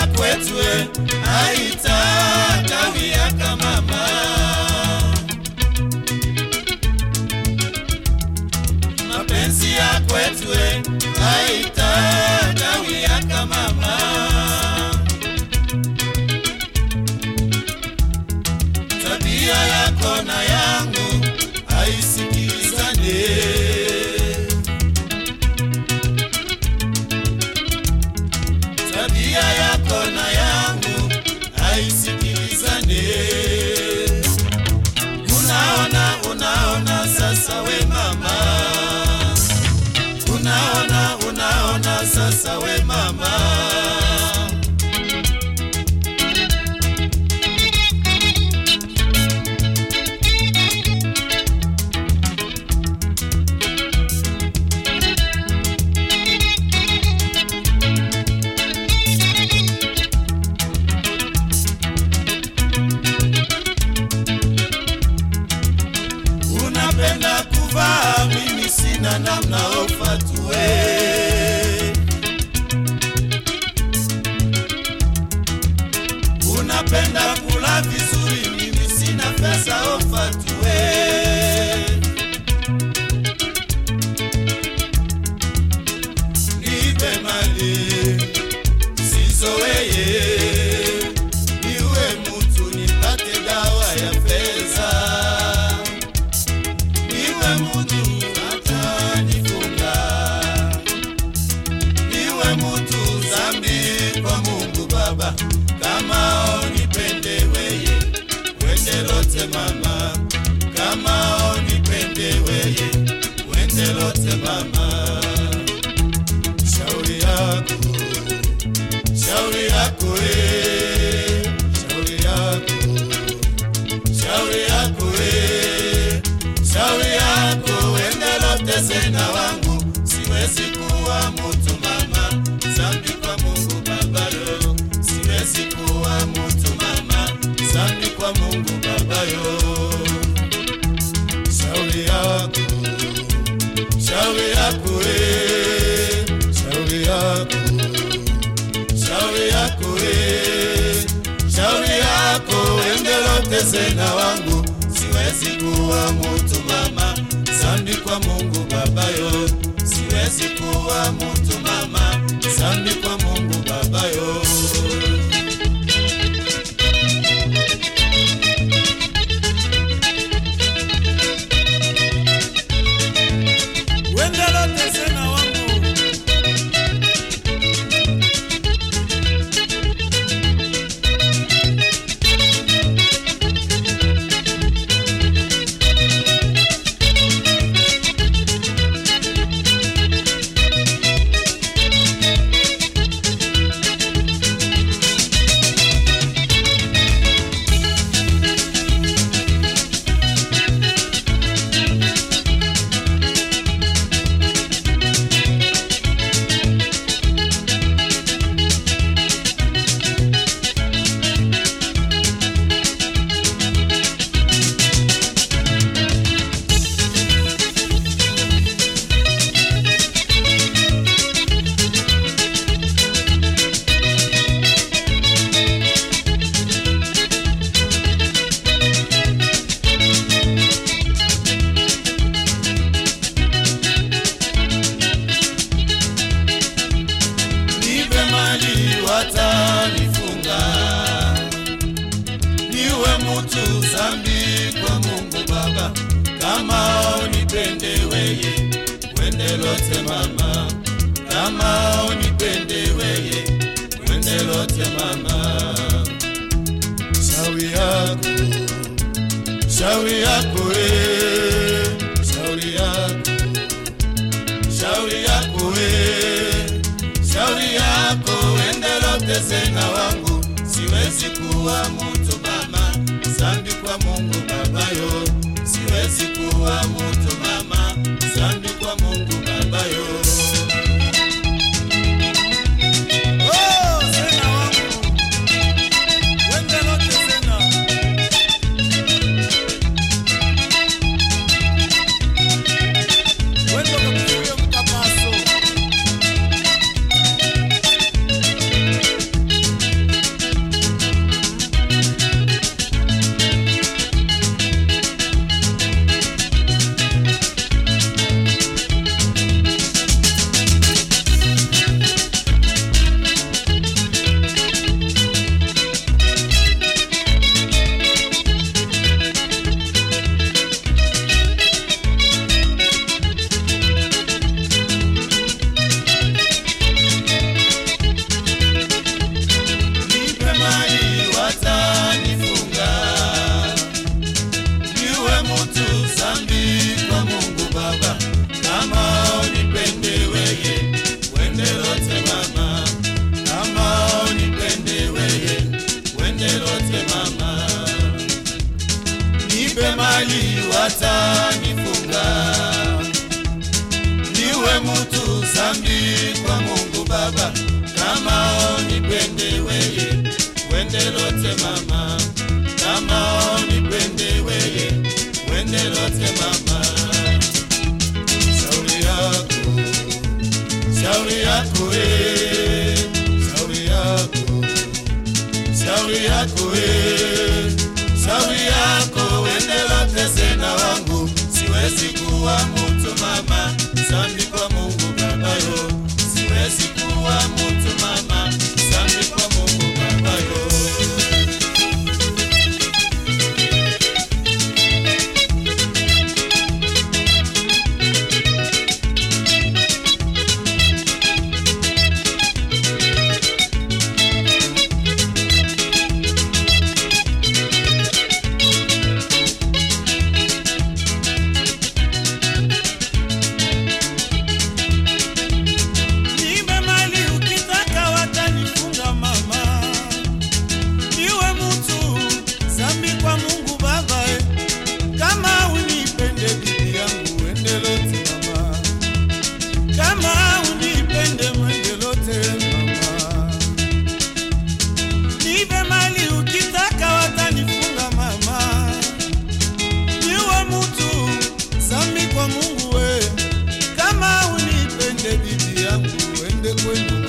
ya kwetu e, haitakawia mama. Mapenzi ya kwetu e, haitakawia mama. Tabia yako na yangu haisikilizane. tabia yako na yangu haisikilizane. Unaona, unaona sasa we mama, unaona, unaona sasa we mama. Unapenda kuvaa, mimi sina namna ufatue. Unapenda kula vizuri, mimi sina pesa ufatue. Nipe mali sizoweye, niwe mutu nipate dawa ya pesa niwe mutu atanifunga, niwe mutu zambi kwa Mungu Baba, kama onipende weye wende lote mama, kama onipende weye wende lote mama, shauri yako shauri yako eh, shauri yako shauri yako we, shauri yako wende lote sena wangu, siwezi kuwa mutu mama, zambi kwa Mungu Baba yo, siwezi kuwa mutu mama, zambi kwa Mungu Baba yo. Shauri yako, shauri yako we, shauri yako shauri yako we, shauri yako endelote sena wangu, siwezi kuwa mutu mama, zambi kwa Mungu Baba yo, siwezi kuwa mutu mama, zambi kwa Mungu Baba yo. Wendelote sena wangu nipe mali watanifunga, niwe mutu zambi kwa Mungu Baba, kama unipende weye wende lote mama, kama unipende weye wende lote mama, shauri yako shauri yako we, shauri yako shauri yako we, shauri yako endelote sena wangu, siwezi kuwa mutu mama, zambi kwa Mungu Baba yo, siwezi kuwa mutu mama, zambi kwa Mungu Baba yo. Oh, sena wangu, wendelote sena. Wendo kakuyo mkapaso Mungu Baba, kama unipende weye, wende lote mama, kama unipende weye, wende lote mama. Shauri yako, shauri yako eh, shauri yako, shauri yako eh, shauri yako, wende lote sena wangu, siwezi kuwa mtu mama, zambi kwa Mungu Baba yo, siwezi kuwa mtu mama, zambi kwa Mungu Baba yo. Nibe mali ukitaka watanifunga mama, niwe mtu zambi kwa Mungu Baba eh. Kama unipende bibi yangu ende lote mama, kama unipende mwende lote mama. Nibe mali ukitaka watanifunga mama, niwe mtu zambi kwa Mungu we kama unipende bibi yangu ende kwenu